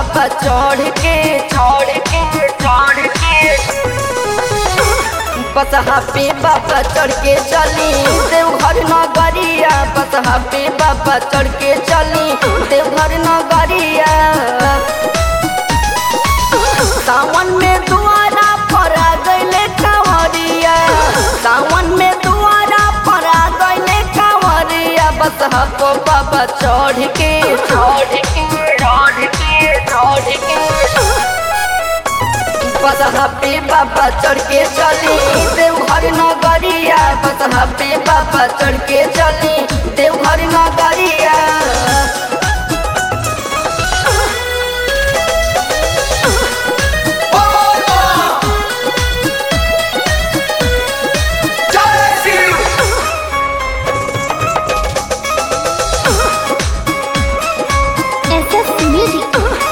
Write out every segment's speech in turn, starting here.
बाबा चढ़ के चढ़ के चढ़ के बसहा पे बाबा चढ़ के चली देवघर नगरिया बसहा पे बाबा चढ़ के चली देवघर नगरिया सावन में दुआरा पर आ गईले कांवरिया सावन में दुआरा पर आ गईले कांवरिया बसहा को बाबा चढ़ के चढ़ के चढ़ के चढ़ के बसहा पे बाबा चढ़ के चली देवघर नगरिया बसहा पे बाबा चढ़ के चली देवघर नगरिया SS Music.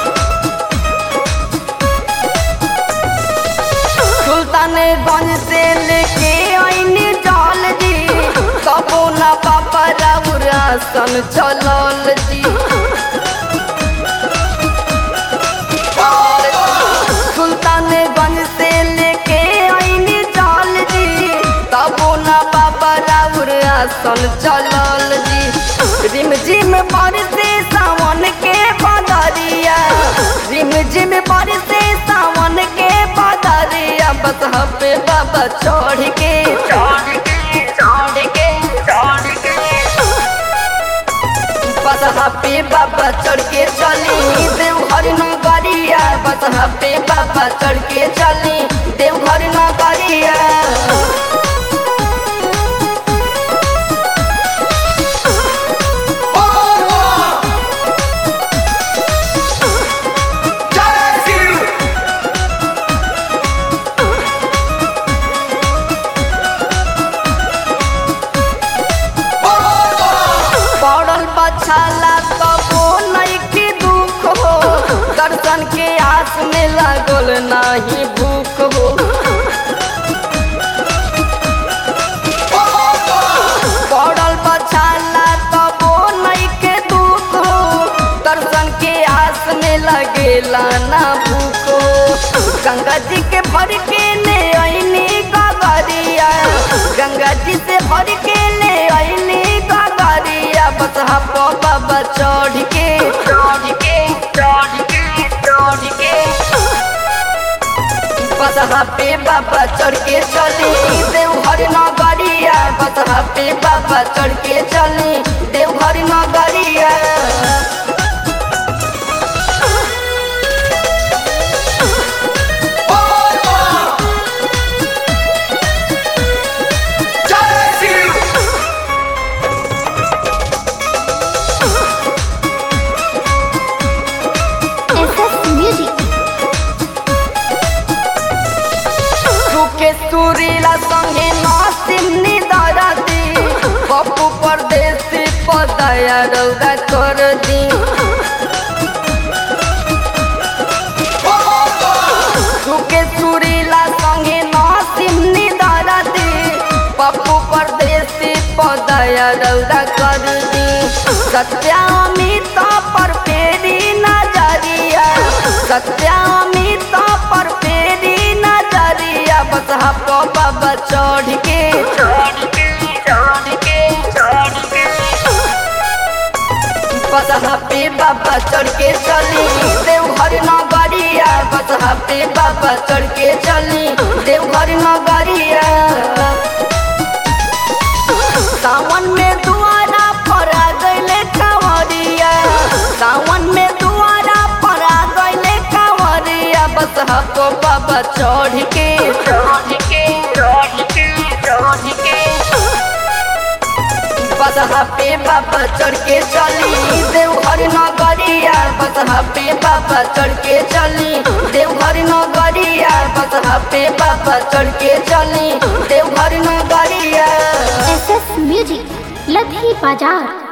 सुल्तानगंज से लेके आईनी जाल जी कबो ना पापा राउरासन चलल जी सुल्तानगंज से लेके आईनी जाल जी कबो ना पापा राउरासन चलल जी रिम झिम बरसे सावन के बदरिया रिम झिम बरसे सावन के बदरिया बस पे बाबा चढ़ के चढ़ के चढ़ के चढ़ के बसहा पे बाबा चढ़ के चली देवघर नगरिया बसहा पे बाबा चढ़ के चली देवघर नगरिया पड़ल बछाला कबो नइखे दुख हो दर्शन के आस में लागल नाही भूख हो पड़ल बछाला कबो नइखे दुख हो दर्शन के आस में लगेला ना भूख हो गंगा जी के भर के ले अइनी गगरिया गंगा जी से भर के ले अइनी गगरिया बसहा पो बाबा चढ़ के चढ़ के चढ़ के चढ़ के बसहा पे बाबा चढ़ के चली देवघर नगरिया बसहा पे बाबा चढ़ के चली देवघर नगरिया SS Music. सुखे सुरीला संगे नासिनी दरदी पप्पू परदेसी पदया रौदा कर दी सुखे सुरीला संगे नासिनी दरदी पप्पू परदेसी पदया रौदा कर दी सत्यामित पर फेरी नजरिया सत्यामित पर फेरी नजरिया बस हपो बाबा चढ़ के चढ़ के चढ़ के चढ़ के बसहा पे बाबा चढ़ के चली देवघर नगरिया बसहा पे बाबा चढ़ के चली देवघर नगरिया सावन में दुआरा पर आ गईले कांवरिया सावन में दुआरा पर आ गईले कांवरिया बसहा को बाबा चढ़ के चढ़ के चढ़ के चढ़ के बसहा पे बाबा चढ़ के चली देवघर नगरिया बसहा पे बाबा चढ़ के चली देवघर नगरिया बसहा पे बाबा चढ़ के चली देवघर नगरिया SS Music. लधी बाजार